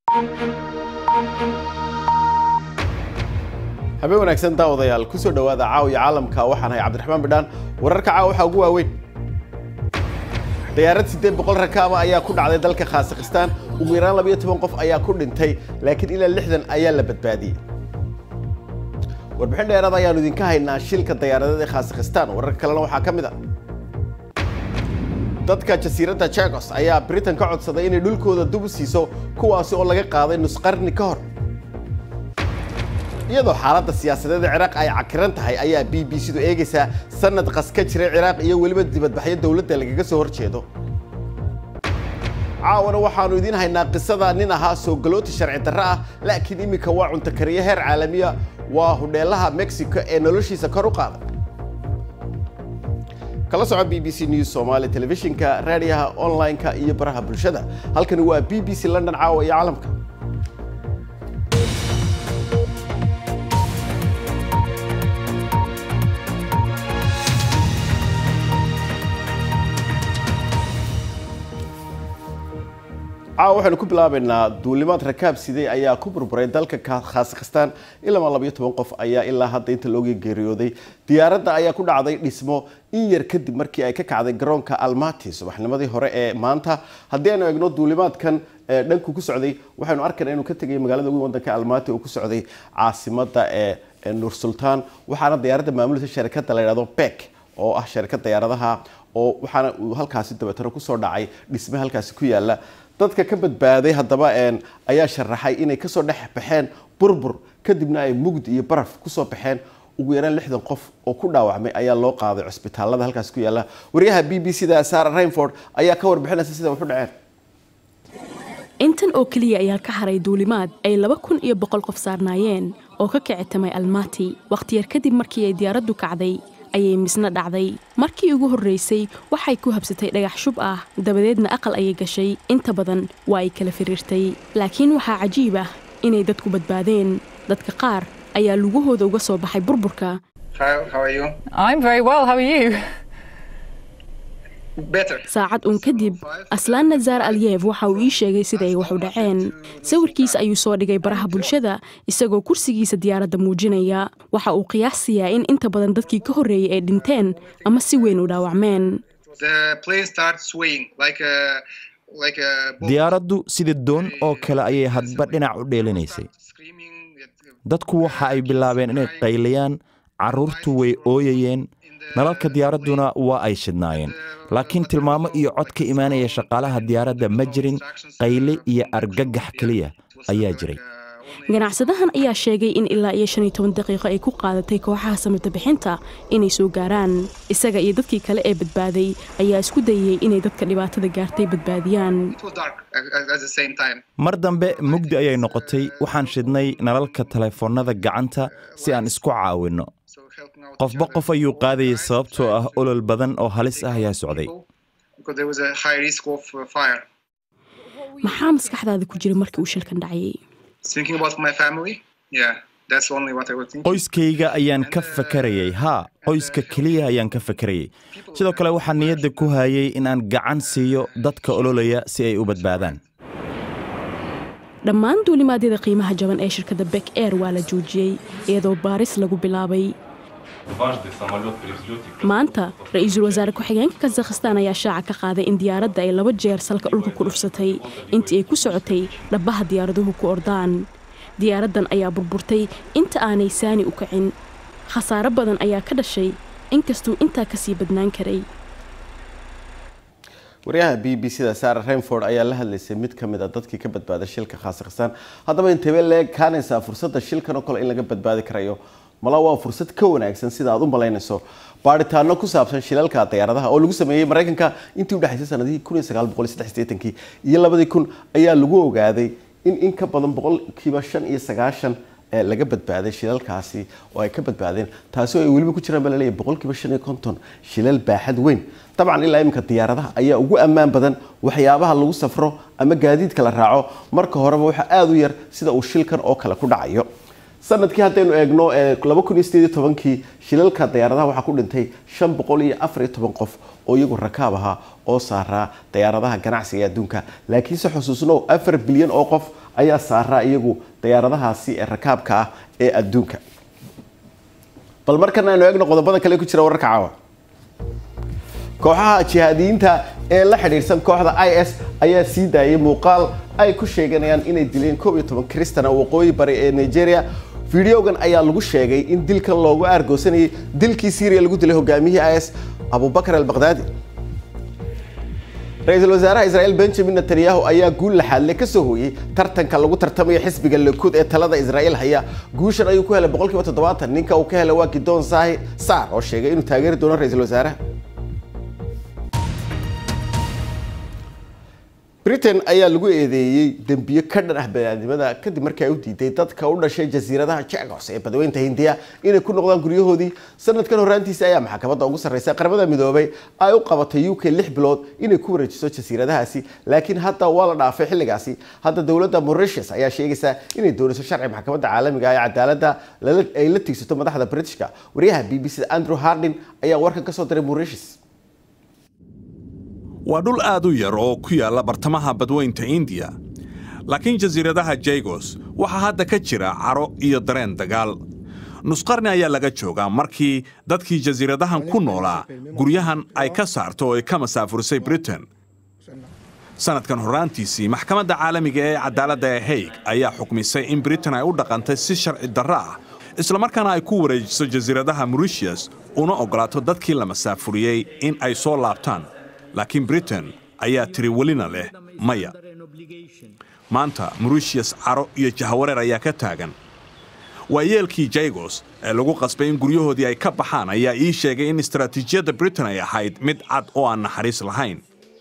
habeen wanaagsan daawadayaal kusoo dhowaada caawiya caalamka waxaan ahay cabdiraxmaan bidhaan wararka caawa waxaa ugu waaweyn diyaarad siddeed boqol rakaaba ayaa ku dhacday dalka khaasakhistaan ugu yaraan labayo toban qof ayaa ku dhintay laakiin ilaa lixdan ayaa la badbaadiyey warbixin dheeraad ayaanu idinka haynaa shilka diyaaradeed ee khaasakhistaan wararka kalena waxaa ka mid a dadka jasiiradda jagos ayaa britain ka codsaday inay dhulkooda dub u siiso kuwaasi oo laga qaaday nusqarni ka hor iyadoo xaaladda siyaasadeed ee ciraaq ay cakiran tahay ayaa b b c du eegaysaa sanad qas ka jiray ciraaq iyo weliba dibadbaxyo dowladda lagaga soo horjeedo caawana waxaanu idiin haynaa qisada nin ahaa soo galooti sharci darro ah laakiin iminka waa cunto kariye heer caalamiya waa hudheelaha mexico ee noloshiisa kor u qaaday kala soco b b c news somaali telefishinka raadiyaha online-ka iyo baraha bulshada halkani waa b b c london caawa iyo caalamka caawa waxaynu ku bilaabaynaa duulimaad rakaab sidey ayaa ku burburay dalka khaasakhistaan ilama labayo toban qof ayaa ilaa hadda inta looga geeriyooday diyaaradda ayaa ku dhacday dhismo in yar kadib markii ay ka kacday garoonka almati subaxnimadii hore ee maanta haddii aynu eegno duulimaadkan dhanku ku socday waxaynu arkayna inuu ka tegay magaalada weyn wadanka almati oo ku socday caasimada ee nur sultaan waxaana diyaaradda maamulisa sharikada la yidhahdo bek oo ah sharikad diyaaradaha oo waxaana uu halkaasi dabeetano kusoo dhacay dhisme halkaasi ku yaala dadka ka badbaaday haddaba ayaa sharaxay inay kasoo dhex baxeen burbur kadibna ay mugdi iyo baraf kusoo baxeen ugu yaraan lixdan qof oo ku dhaawacmay ayaa loo qaaday cusbitaalada halkaas ku yaala waryaha b b c da sara rainford ayaa ka warbixinaysa sida waxu dhaceen intan oo keliya ayaa ka haray duulimaad ay laba kun iyo boqol qof saarnaayeen oo ka kicitamay almati wakhti yar kadib markii ay diyaaraddu kacday ayay misna dhacday markii ugu horraysay waxay ku habsatay dhagax shub ah dabadeedna aqal ayay gashay inta badan waa ay kala firiirtay laakiin waxaa cajiib ah inay dadku badbaadeen dadka qaar ayaa lugahooda uga soo baxay burburka saacad uun kadib aslaan nazaar alyev waxa uu ii sheegay sida ay wax u dhaceen sawirkiisa ayuu soo dhigay baraha bulshada isagoo kursigiisa diyaaradda muujinaya waxa uu qiyaasiyaa in inta badan dadkii ka horreeyay ay dhinteen ama si weyn u dhaawacmeen diyaaraddu sida doon oo kale ayay hadba dhinac u dheelinaysay dadku waxa ay bilaabeen inay qayliyaan carruurtu way ooyayeen nalalka diyaaradduna waa ay shidnaayeen laakiin tilmaamo iyo cod ka imaanaya shaqaalaha diyaaradda ma jirin qayle iyo argagax keliya ayaa jiray ganacsadahan ayaa sheegay in ilaa iyo shan iyo toban daqiiqo ay ku qaadatay kooxaha samata bixinta inay soo gaaraan isaga iyo dadkii kale ee badbaaday ayaa isku dayayey inay dadka dhibaatada gaartay badbaadiyaan mar dambe mugdi ayay noqotay waxaan shidnay nalalka taleefoonnada gacanta si aan isku caawinno qofba qof ayuu qaadayay sababtoo ah olol badan oo halis ah ayaa socday maxaa maskaxdaada ku jira markii uu shilkan dhacayay qoyskayga ayaan ka fakarayay haa qoyska keliya ayaan ka fakarayay sidoo kale waxaan niyadda ku hayay in aan gacan siiyo dadka ololaya si ay u badbaadaan dhammaan duulimaadyada qiimaha jaban ee shirkadda bek air waa la joojiyey iyadoo baaris lagu bilaabay maanta ra-iisul wasaare ku-xigeenka kazakhistaan ayaa shaaca ka qaaday in diyaaradda ay laba jeer salka dhulka ku dhufsatay intii ay ku socotay dhabbaha diyaaraduhu ku ordaan diyaaraddan ayaa burburtay inta aanay saani u kacin khasaaro badan ayaa ka dhashay inkastuu intaa kasii badnaan karay waryaha b b c da sara rainford ayaa la hadlaysay mid ka mid a dadkii ka badbaaday shilka khaasakhistaan haddaba intebee leeg kaanaysaa fursadda shilkan oo kale in laga badbaadi karayo mala waa fursad ka wanaagsan sida aad u malaynayso baaritaano ku saabsan shilalka diyaaradaha oo lagu sameeyey maraykanka intii udhexaysay sanadihii iyo labadii kun ayaa lagu ogaaday in in ka badan boqolkiiba shan iyo sagaashan laga badbaaday shilalkaasi oo ay ka badbaadeen taasi oo ay weliba ku jiraan baa laleeyahay boqolkiiba shan iyo konton shilal baaxad weyn dabcan ilaa iminka diyaaradaha ayaa ugu ammaan badan waxyaabaha lagu safro ama gaadiidka la raaco marka horeba waxaa aada u yar sida uu shilkan oo kale ku dhacayo sanadkii haddaynu eegno laba kun iyo sideed iyo tobankii shilalka diyaaradaha waxaa ku dhintay shan boqol iyo afar iyo toban qof oo iyagu rakaab ahaa oo saaraa diyaaradaha ganacsiga ee adduunka laakiinse xusuusnow afar bilyan oo qof ayaa saaraa iyagu diyaaradahaasi ee rakaabka ah ee adduunka bal markana aynu eegno qodobada kale ku jira wararka caawa kooxaha jihaadiyiinta ee la xidhiidhsan kooxda i s ayaa sii daayay muuqaal ay ku sheeganayaan inay dileen koob iyo toban kristana waqooyi bari ee nigeria fideogan ayaa lagu sheegay in dilkan loogu aargoosanayay dilkii syriya lagu dilay hogaamiyihii is abubakar albakdaadi ra-iisul wasaaraha israel benjamin netanyahu ayaa guul laxaadle ka soo hooyey tartanka lagu tartamayo xisbiga likud ee talada israel haya guushan ayuu ku helay boqolkiiba toddobaatan ninka uu ka helay waa gidoon sahi saar oo sheegay inuu taageeri doono ra-iisul wasaaraha britain ayaa lagu eedeeyey dembiyo ka dhan ah baniaadnimada kadib markii ay u diiday dadka u dhashay jasiiradaha jecgos ee badweynta hindiya inay ku noqdaan guryahoodii sanadkan horaantiisa ayaa maxkamadda ugu sarreysa qaramada midoobay ay u qabatay u k lix bilood inay ku wareejiso jasiiradahaasi laakiin hadda waa la dhaafay xilligaasi hadda dowladda mauritius ayaa sheegaysa inay doonayso sharci maxkamadda caalamiga ee cadaaladda ay la tiigsato madaxda britishka wariyaha b b c andrew hardin ayaa warkan ka soo diray mauritius waa dhul aad u yar oo ku yaalla bartamaha badweynta indiya laakiin jasiiradaha jaygos waxaa hadda ka jira caro iyo dareen dagaal nusqarni ayaa laga joogaa markii dadkii jasiiradahan ku noolaa guryahan ay ka saarto oo ay ka masaafurisay britain sannadkan horraantiisii maxkamadda caalamiga ee cadaaladda ee haig ayaa xukmisay in britain ay u dhaqantay si sharci darro ah islamarkaana ay ku wareejiso jasiiradaha mauritius una oggolaato dadkii la masaafuriyey in ay soo laabtaan laakiin britain ayaa tiri welina leh maya maanta mauritius caro iyo jahawareer ayaa ka taagan waa yeelkii jaygos ee lagu qasbay in guryahoodii ay ka baxaan ayaa ii sheegay in istaraatiijiyadda britain ay ahayd mid cad oo aan naxariis lahayn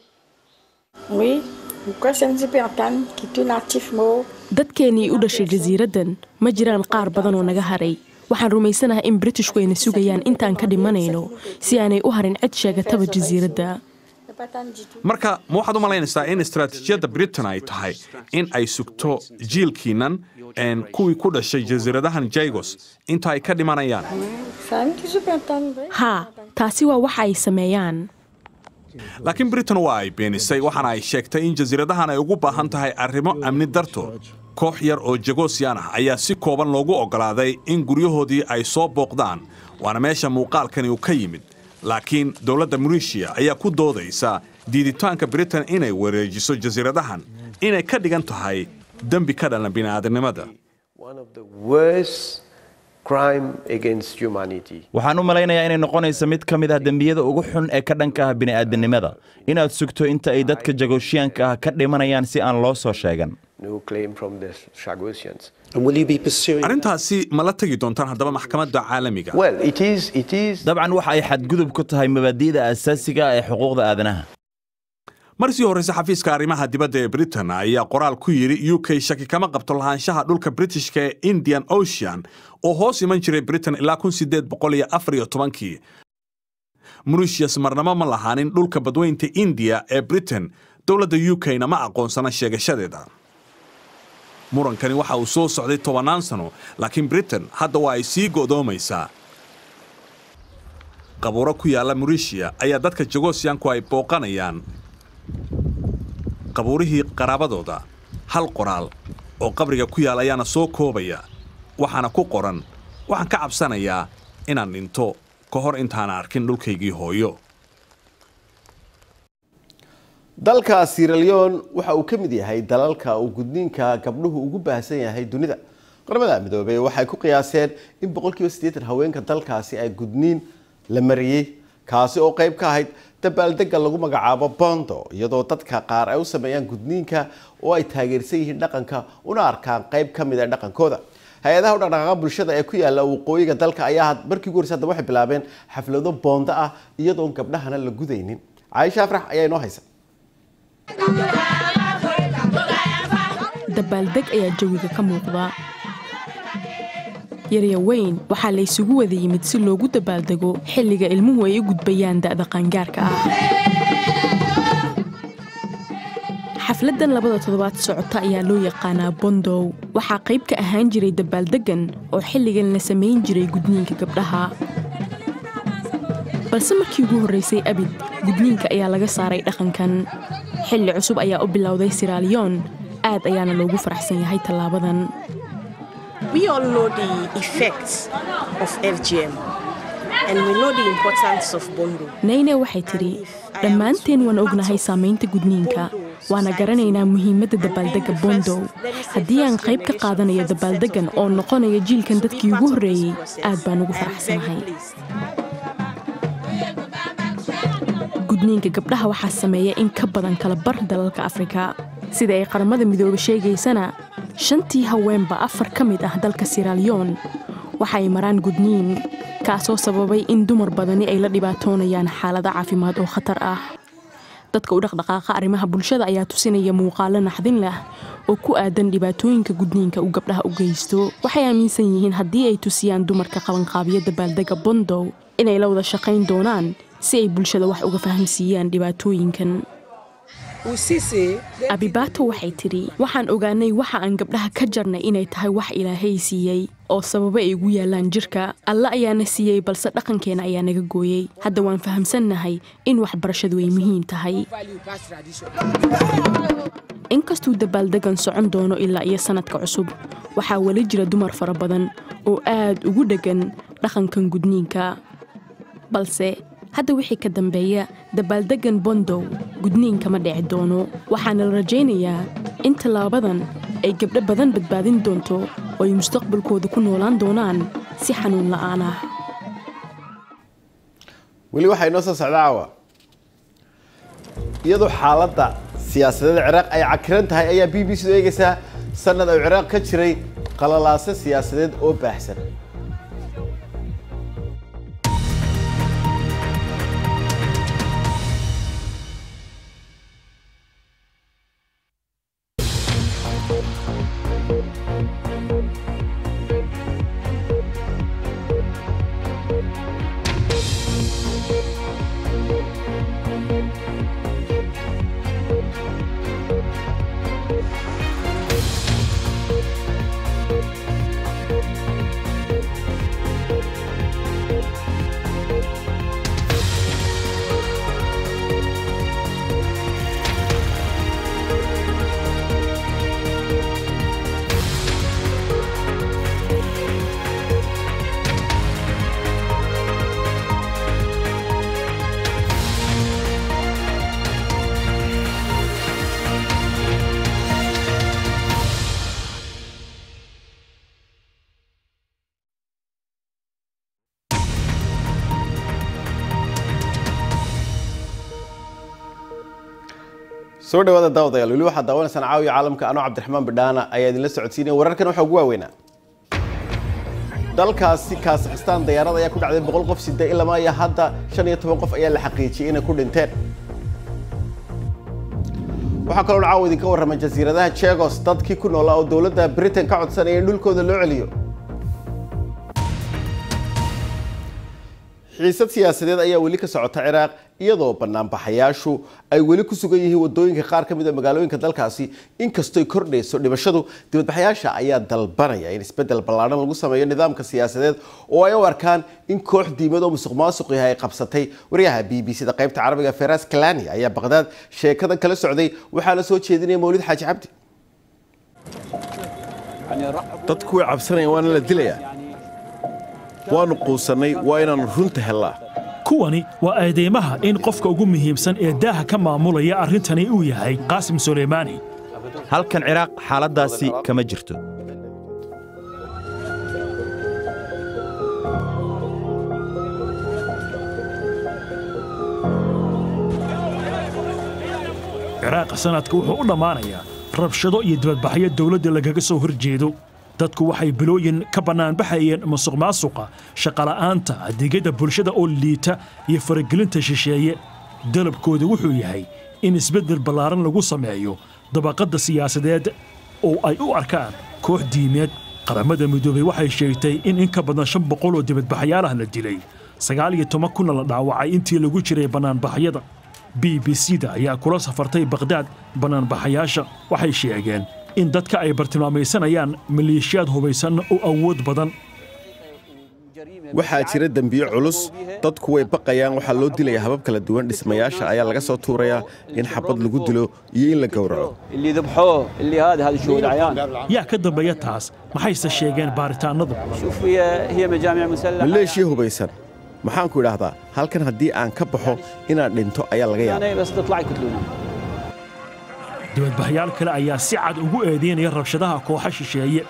dadkeennii u dhashay jasiiraddan ma jiraan qaar badan oo naga haray waxaan rumaysanahay in britishku ayna sugayaan intaan ka dhimanayno si aanay u harin cid sheegataba jasiiradda marka ma waxaad u malaynaysaa in istaraatiijiyadda britain ay tahay in ay sugto jiilkiinnan kuwii ku dhashay jasiiradahan jaygos inta ay ka dhimanayaan haa taasi waa waxa ay sameeyaan laakiin britain waa ay beenisay waxaana ay sheegtay in jasiiradahan ay ugu baahan tahay arrimo amni dartood koox yar oo jagosiyan ah ayaa si kooban loogu oggolaaday in guryahoodii ay soo booqdaan waana meesha muuqaalkani uu ka yimid laakiin dowladda mauritiya ayaa ku doodaysa diiditaanka britain inay wareejiso jasiiradahan inay ka dhigan tahay dembi ka dhalan bini'aadamnimada waxaan u malaynayaa inay noqonayso mid ka mid ah dembiyada ugu xun ee ka dhanka ah bini'aadamnimada inaad sugto inta ay dadka jagoshiyaanka ah ka dhimanayaan si aan loo soo sheegan arrintaasi ma la tegi doontaan haddaba maxkamadda caalamiga dabcan waxa ay xadgudub ku tahay mabaadi'da asaasiga ee xuquuqda aadanaha mar sii horrayse xafiiska arrimaha dibadda ee britain ayaa qoraal ku yidhi u k shaki kama qabto lahaanshaha dhulka britishka ee indian ocean oo hoos iman jiray britain ilaa kii mauritius marnamo ma lahaanin dhulka badweynta indiya ee britain dowladda u k-na ma aqoonsana sheegashadeeda murankani waxa uu soo socday tobannaan sano laakiin britain hadda waa ay sii go'doomaysaa qabuuro ku yaalla mauritiya ayaa dadka jagosiyanku ay booqanayaan qabuurihii qaraabadooda hal qoraal oo qabriga ku yaal ayaana soo koobaya waxaana ku qoran waxaan ka cabsanayaa inaan dhinto ka hor intaana arkin dhulkaygii hooyo dalka siraleon waxa uu ka mid yahay dalalka uu gudniinka gabdhuhu ugu baahsan yahay dunida qaramada midoobey waxay ku qiyaaseen in boqolkiiba siddeetan haweenka dalkaasi ay gudniin la mariyey kaasi oo qayb ka ahayd dabaaldega lagu magacaabo bondo iyadoo dadka qaar ay u sameeyaan gudniinka oo ay taageersan yihiin dhaqanka una arkaan qayb ka mid a dhaqankooda hay-adaha u dhaqdhaqaaqa bulshada ee ku yaala waqooyiga dalka ayaa markii ugu horeysa hadda waxay bilaabeen xaflado bondo ah iyadoon gabdhahana la gudaynin caaisha afrax ayaa inoo haysa dabaaldeg ayaa jawiga ka muuqda yarya weyn waxaa la ysugu wada yimid si loogu dabaaldego xilliga ilmuhu ay u gudbayaan da'da qaangaarka ah xafladdan labada toddobaad socota ayaa loo yaqaanaa bondow waxaa qayb ka ahaan jiray dabaaldeggan oo xilligan la samayn jiray gudniinka gabdhaha balse markii ugu horraysay abid gudniinka ayaa laga saaray dhaqankan xilli cusub ayaa u bilowday siraaliyoon aad ayaana loogu faraxsan yahay tallaabadan We all know the effects of FGM and we know the importance of Bondo. nayne waxay tidhi dhammaanteen waan ognahay saamaynta gudniinka waana garanaynaa muhiimadda dabaaldegga bondow haddii aan qayb ka qaadanayo dabaaldeggan oo noqonaya jiilkan dadkii ugu horreeyey aad baan ugu faraxsanahay gudniinka gabdhaha waxaa sameeya in ka badan kala bar dalalka afrika sida ay qaramada midoobe sheegaysana shantii haweenba afar ka mid ah dalka siraalyon waxa ay maraan gudniin kaasoo sababay in dumar badani ay la dhibaatoonayaan xaalado caafimaad oo khatar ah dadka u dhaqdhaqaaqa arrimaha bulshada ayaa tusinaya muuqaalo naxdin leh oo ku aadan dhibaatooyinka gudniinka uu gabdhaha u geysto waxay aaminsan yihiin haddii ay tusiyaan dumarka qabanqaabiya dabaaldegga bondow inay la wada shaqayn doonaan si ay bulshada wax uga fahamsiiyaan dhibaatooyinkan abibaato waxay tidhi waxaan ogaanay waxa aan gabdhaha ka jarnay inay tahay wax ilaahay siiyey oo sababo ay ugu yaallaan jirka alle ayaana siiyey balse dhaqankeena ayaa naga gooyey hadda waan fahamsannahay in waxbarashadu ay muhiim tahay inkastuu dabaaldeggan socon doono ilaa iyo sannadka cusub waxaa weli jira dumar fara badan oo aad ugu dheggan dhaqankan gudniinka balse hadda wixii ka dambeeya dabaaldeggan bondow gudniinka ma dhici doono waxaana la rajaynayaa in tallaabadan ay gabdho badan badbaadin doonto oo ay mustaqbalkooda ku noolaan doonaan si xanuun la'aan ah weli waxaa inoo soo socda caawa iyadoo xaaladda siyaasadeed ciraaq ay cakiran tahay ayaa b b c du eegaysaa sanad oo ciraaq ka jiray qalalaase siyaasadeed oo baahsan soo dhawaada daawadayaal weli waxaad daawanaysaan caawiya caalamka anoo cabdiraxmaan bidhaana ayaa idinla socodsiinaya wararkan waxaa ugu waaweynaa dalkaasi kazakhstan dayaarad ayaa ku dhacday boqol qof sida ilamaa iyo hadda shan iyo toban qof ayaa la xaqiijiyey inay ku dhinteen waxaa kaloo caawa idinka warramay jasiiradaha jegos dadkii ku noolaa oo dowladda britain ka codsanaya in dhulkooda loo celiyo xiisad siyaasadeed ayaa weli ka socota ciraaq iyadoo banaanbaxayaashu ay weli ku sugan yihiin wadooyinka qaar ka mid a magaalooyinka dalkaasi inkastoy kordhayso dhimashadu dibadbaxayaasha ayaa dalbanaya in isbeddel ballaadhan lagu sameeyo nidaamka siyaasadeed oo ay u arkaan in koox diimad oo musuq maasuq yahay ay qabsatay waryaha b b c da qaybta carabiga feras kalani ayaa baqdaad sheekada kala socday waxaa la soo jeedinaya mawlid xaaji cabdi dadku way cabsanayaan waana la dilayaa waanu quusannay waa inaannu runta hellaa kuwani waa eedeymaha in qofka ugu muhiimsan ee daaha ka maamulaya arrintani uu yahay qaasim suleymaani halkan ciraaq xaaladdaasi kama jirto ciraaqa sanadka wuxuu u dhammaanayaa rabshado iyo dibadbaxyo dawladda lagaga soo hor jeedo dadku waxay bilooyin ka bannaanbaxayeen musuq maasuqa shaqala'aanta adeegyada bulshada oo liita iyo faragelinta shisheeye dalabkooda wuxuu yahay in isbeddel ballaaran lagu sameeyo dabaqadda siyaasadeed oo ay u arkaan koox diimeed qaramada midoobey waxay sheegtay in in ka badan shan boqol oo dibadbaxyaalah la dilay sagaal iyo toban kunna la dhaawacay intii lagu jiray bannaanbaxyada b b c da ayaa kula safartay bakdaad bannaanbaxayaasha waxay sheegeen in dadka ay bartilmaamaysanayaan maleeshiyaad hubaysan oo awood badan waxaa jira dembiyo culus dadku way baqayaan waxaa loo dilaya habab kala duwan dhismayaasha ayaa laga soo tuurayaa in xabad lagu dilo iyo in la gowraco اللي ذبحوه اللي هذا هذا شهود عيان yaa ka dambeeya taas maxayse sheegeen baaritaanadu شوف هي هي مجامع مسلحه maleeshiya hubaysan maxaanku idhaahdaa halkan haddii aan ka baxo inaan dhinto ayaa laga yaaba يعني بس تطلع يقتلونا dibadbaxyaal kale ayaa si cad ugu eedeynaya rabshadaha kooxa shisheeye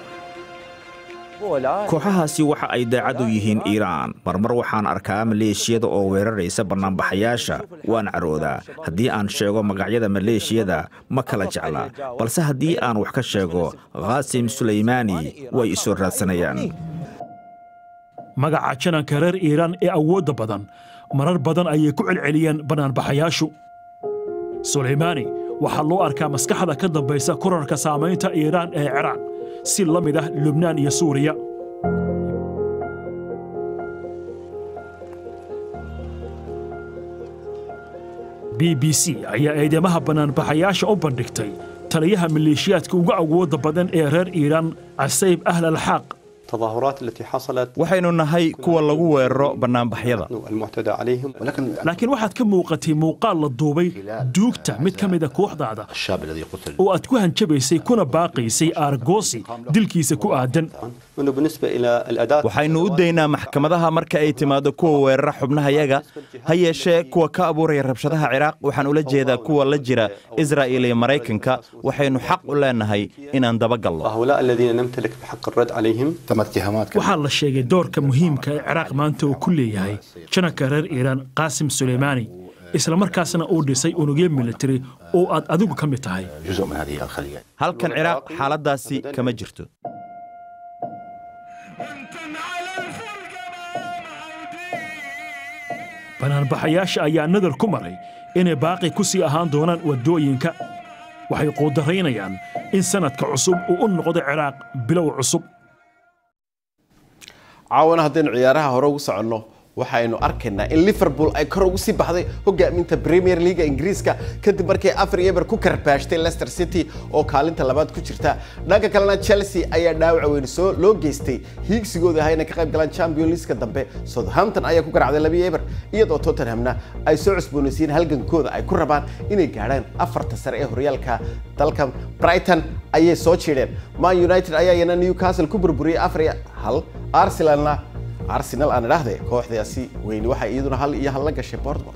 kooxahaasi waxa ay daacad u yihiin iiraan marmar waxaan arkaa maleeshiyada oo weeraraysa bannaanbaxayaasha waan caroodaa haddii aan sheego magacyada maleeshiyada ma kala jecla balse haddii aan wax ka sheego khaasim sulaymaani way isoo raadsanayaan magaca jananka reer iiraan ee awoodda badan marar badan ayay ku celceliyeen bannaanbaxayaashu sulaymaani waxaa loo arkaa maskaxda ka dambaysa korarka saamaynta iiraan ee ciraaq si la mid ah lubnaan iyo suuriya b b c ayaa eedeymaha bannaanbaxayaasha u bandhigtay taliyaha maleeshiyaadka ugu awoodda badan ee reer iiraan casayb ahl alxaaq التظاهرات التي حصلت waxaynu nahay kuwa lagu weeraro bannaanbaxyada المعتدى عليهم laakiin waxaad ka muuqatay muuqaal la duubay duugta mid ka mida kooxdaada oo aad ku hanjabaysay kuna baaqaysay aargoosi dilkiisa ku aadan انه بالنسبه الى الاداه waxaynu u daynaa maxkamadaha marka ay timaado kuwa weerara xubnahayaga ha yeeshee kuwa ka abuuraya rabshadaha ciraaq waxaan ula jeedaa kuwa la jira israa'il iyo maraykanka waxaynu xaq u leenahay inaan dabagalno هؤلاء الذين نمتلك بحق الرد عليهم waxaa la sheegay doorka muhiimka ee ciraaq maanta uu ku leeyahay jananka reer iiraan qaasim suleymaani isla markaasna uu dhisay unugyo militari oo aad adigu ka mid tahay halkan ciraaq xaaladdaasi kama jirto banaanbaxayaasha ayaa nadar ku maray inay baaqi ku sii ahaan doonaan waddooyinka waxay quudaraynayaan in sanadka cusub uu u noqdo ciraaq bilow cusub caawana haddaynu ciyaaraha hore ugu soconno waxaynu arkaynaa in liverpool ay kor ugu sii baxday hogaaminta premier leaga ingiriiska kadib markii afar iyo eber ku karbaashtay leicester city oo kaalinta labaad ku jirta dhanka kalena chelsea ayaa dhaawac weyn soo loo geystay hiigsigooda ahaa inay ka qayb galaan champion leagueka dambe southampton ayaa ku garacday labiyo eber iyadoo tottenhamna ay soo cusboonaysiin halgankooda ay ku rabaan inay gaadhaan afarta sare ee horyaalka dalka brighton ayay soo jiidheen man united ayaa iyana newcastle ku burburiyey afar iyo hal arsenalna arsenal aan idhaahde kooxdaasi weyni waxay iyaduna hal iyo hal la gashay bournemouth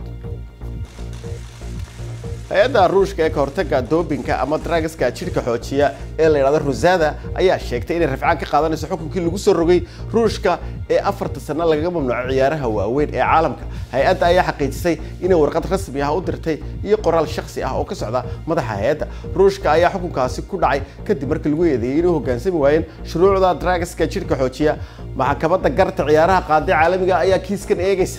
hay-adda ruushka ee kahortaga doobinka ama dragaska jidhka xoojiya ee la yidhahdo rosada ayaa sheegtay inay rafcaan ka qaadanayso xukunkii lagu soo rogay ruushka ee afarta sano lagaga mamnuuco ciyaaraha waaweyn ee caalamka hay-adda ayaa xaqiijisay inay warqad rasmi ah u dirtay iyo qoraal shakhsi ah oo ka socda madaxa hay-adda ruushka ayaa xukunkaasi ku dhacay kadib markii lagu eedeeyey inay hoggaansami waayeen shuruucda dragaska jidhka xoojiya maxkamadda garta ciyaaraha qaadi caalamiga ayaa kiiskan eegaysa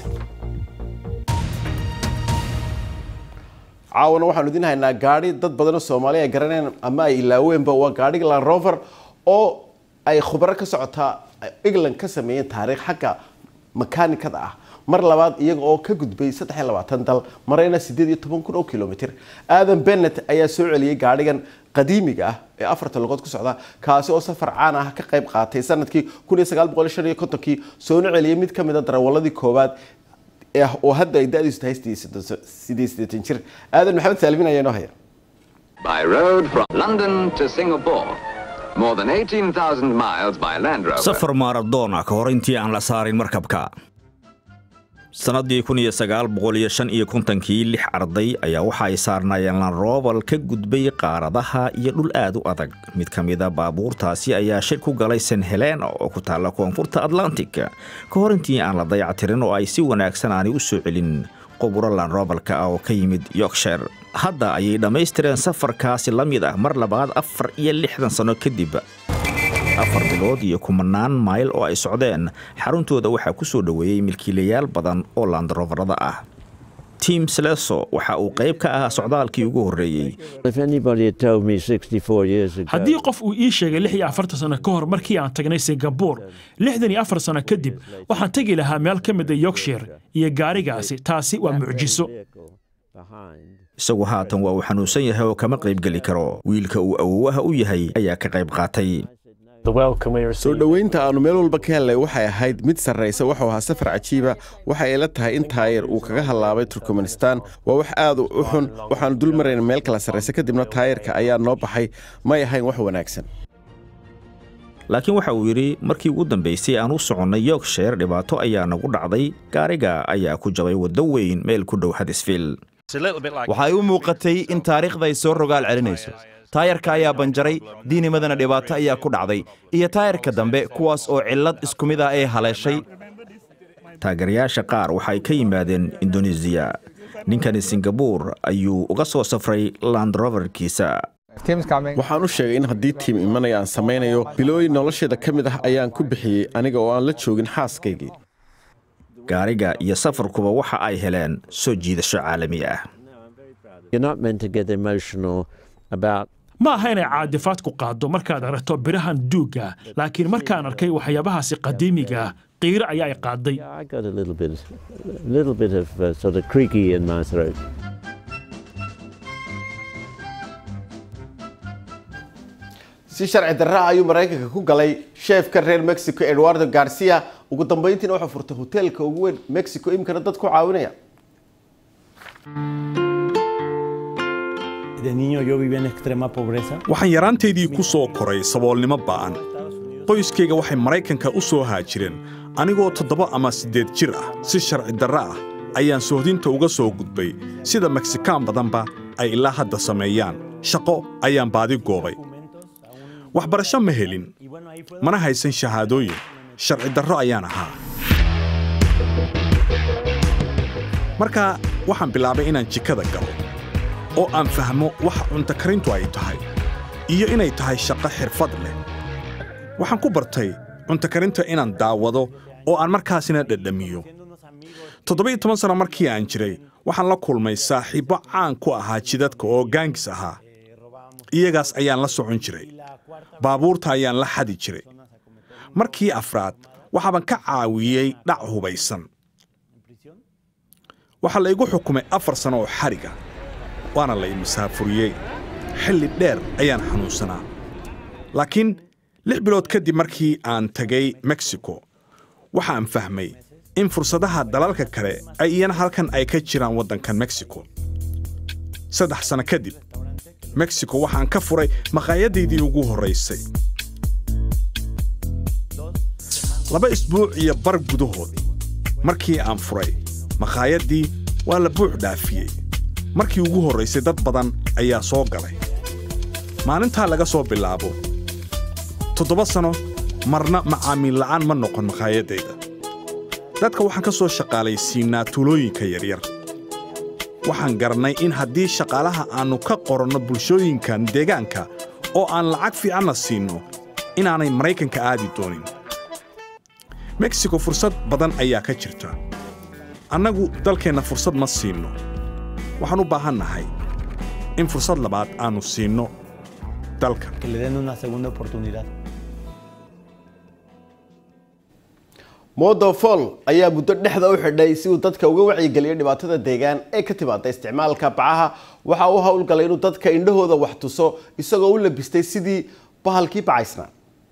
caawana waxaanu idin haynaa gaadhi dad badanoo soomaaliya ay garanayaan ama ay ilaaweenba waa gaadhiga land rover oo ay khubaro ka socotaa england ka sameeyeen taariikh xagga makaanikada ah mar labaad iyaga oo ka gudbay saddex iyo labaatan dal marayna siddeed iyo toban kun oo kilomitr aadan bennett ayaa soo celiyey gaadhigan qadiimiga ah ee afarta lugood ku socda kaasi oo safar caan ah ka qayb qaatay sanadkii kun iyo sagaal boqol shan iyo kontonkii soona celiyey mid ka mid a darawaladii koowaad oo hadda ay da-diisu tahay siddeed siddeetan jir aadan maxamed saalimin ayaa inoo haya By road from London to Singapore. More than 18,000 miles by Land Rover. safar maaradoona ka hor intii aan la saarin markabka sannadii kun iyo sagaal boqol iyo shan iyo kontonkii lix arday ayaa waxa ay saarnaayeen lanroval ka gudbay qaaradaha iyo dhul aad u adag mid ka mida baabuurtaasi ayaa shir ku galay st helena oo ku taalla koonfurta atlantic ka hor intii aan la dayactirin oo ay si wanaagsan aanay u soo celin quburo lanrovalka ah oo ka yimid yorkshire hadda ayay dhammaystireen safarkaasi la mid ah mar labaad afar iyo lixdan sanno kadib afar bilood iyo kumanaan mayl oo ay socdeen xaruntooda waxaa ku soo dhoweeyey milkiilayaal badan oo landroverada ah tim sleso waxa uu qayb ka ahaa socdaalkii ugu horreeyey haddii qof uu ii sheegay lix iyo afartan sano ka hor markii aan tagnay singabur lixdan iyo afar sano kadib waxaan tegi lahaa meel ka mida yorkshire iyo gaarigaasi taasi waa mucjiso isagu haatan waa uu xanuunsan yahay oo kama qayb geli karo wiilka uu awowaha u yahay ayaa ka qayb qaatay soo dhoweynta aanu meel walba ka hellay waxay ahayd mid sarraysa wuxuu ahaa safar cajiiba waxa ila tahay in taayir uu kaga hallaabay turkmenistan waa wax aad u xun waxaanu dul marayna meel kala sarraysa kadibna taayirka ayaa noo baxay may ahayn wax wanaagsan laakiin waxa uu yidhi markii ugu dambaysay aan u soconnay yorkshire dhibaato ayaa nagu dhacday gaariga ayaa ku jabay waddo weyn meel ku dhow hadisfiil waxay u muuqatay in taariikhda ay soo rogaal celinayso taayarka ayaa banjaray diinimadana dhibaato ayaa ku dhacday iyo taayarka dambe kuwaas oo cillad isku mid ah ee haleeshay taageerayaasha qaar waxay ka yimaadeen indonesiya ninkani singabuur ayuu uga soo safray landroverkiisa waxaan u sheegay in haddii tiim imanaya aan samaynayo bilooyin nolosheeda ka mid ah ayaan ku bixiyey aniga oo aan la joogin xaaskaygii gaariga iyo safarkuba waxa ay heleen soo jiidasho caalami ah ma aha inay caadifaadku qaaddo markaad aragto birahan duugga laakiin markaan arkay waxyaabahaasi qadiimiga ah qiiro ayaa i qaaday si sharci darra ayuu maraykanka ku galay sheefka reer mexico eduardo garcia ugu dambeyntiina wuxuu furtay hoteelka ugu weyn mexico imkana dad ku caawinaya waxaan yaraantaydii ku soo koray saboolnimo ba'an qoyskayga waxay maraykanka u soo haajireen anigoo toddoba ama siddeed jir ah si sharci darra ah ayaan sohdinta uga soo gudbay sida meksikaan badanba ay ilaa hadda sameeyaan shaqo ayaan baadi goobay waxbarasho ma helin mana haysan shahaadooyin sharci darro ayaan ahaa markaa waxaan bilaabay inaan jikada galo oo aan fahmo waxa cuntokarintu ay tahay iyo inay tahay shaqo xirfad leh waxaan ku bartay cuntokarinta inaan daawado oo aan markaasina dhadhamiyo toddoba-iyo toban sano markii aan jiray waxaan la kulmay saaxiibbo caan ku ahaa jidadka oo gaangis ahaa iyagaas ayaan la socon jiray baabuurta ayaan la xadi jiray markii afraad waxaaban ka caawiyey dhac hubaysan waxaa la igu xukumay afar sano oo xadhiga waana la imusaafuriyey xilli dheer ayaan xanuunsanaa laakiin lix bilood kadib markii aan tegay mexico waxaan fahmay in fursadaha dalalka kale ay iyana halkan ay ka jiraan waddankan mexico saddex sano kadib mexico waxaan ka furay maqaayadaydii ugu horraysay laba isbuuc iyo bar gudahood markii aan furay maqaayaddii waa la buux dhaafiyey markii ugu horraysay dad badan ayaa soo galay maalintaa laga soo bilaabo toddoba sano marna macaamiil la'aan ma noqon maqaayaddayda dadka waxaan ka soo shaqaalaysiinnaa tuulooyinka yaryar waxaan garannay in haddii shaqaalaha aannu ka qoranno bulshooyinkan deegaanka oo aan lacag fiicanna siinno inaanay maraykanka aadi doonin mexico fursad badan ayaa ka jirta annagu dalkeenna fursad ma siinno waxaan u baahan nahay in fursad labaad aannu siinno dalka modofol ayaa muddo dhexda u xidhay si uu dadka uga wacyigeliyo dhibaatada deegaan ee ka timaada isticmaalka bacaha waxa uu howlgalay inuu dadka indhahooda wax tuso isagoo u labistay sidii bahalkii bacaysnaa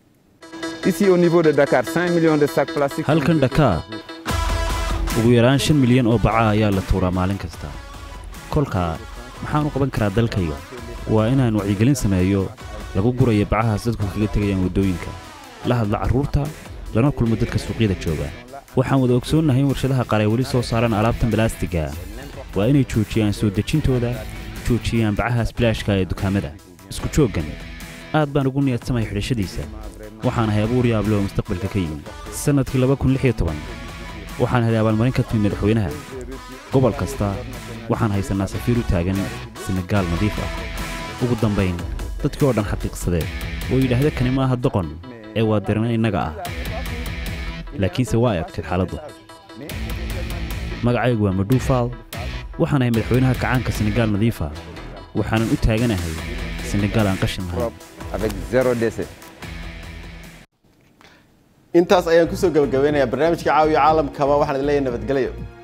halkan dhakaar ugu yaraan shan milyan oo baca ayaa la tuuraa maalin kasta kolkaa maxaan u qaban karaa dalkayga waa inaan wacyigelin sameeyo lagu gurayo bacahaas dadku kaga tegayaan waddooyinka la hadla carruurta lana kulmo dadka suuqyada jooga waxaan wada ogsoonnahay in warshadaha qaar ay weli soo saaraan alaabtan balaastiga waa inay joojiyaan soo dejintooda joojiyaan bacahaas bilaashka ee dukaamada isku jooggan aad baan ugu niyadsamaya xidhashadiisa waxaan ahay abuur yaable oo mustaqbalka ka yimi sannadkii waxaan helay abaalmarin ka timi madaxweynaha gobol kasta waxaan haysannaa safiir u taagan senegaal nadiif ah ugu dambayn dadkii oo dhan xaqiiqsadee oo yidhaahda kani maaha doqon ee waa dirna innaga ah laakiinse waa ay adkayd xaaladdu magacaygu waa madhuufaal waxaan ahay madaxweynaha kacaanka senegaal nadiifa waxaanan u taaganahay senegaal aan qashin lahayn intaas ayaan kusoo gabagabeynayaa barnaamijka caawiya caalamkaba waxaan idin leeyahay nabadgelyo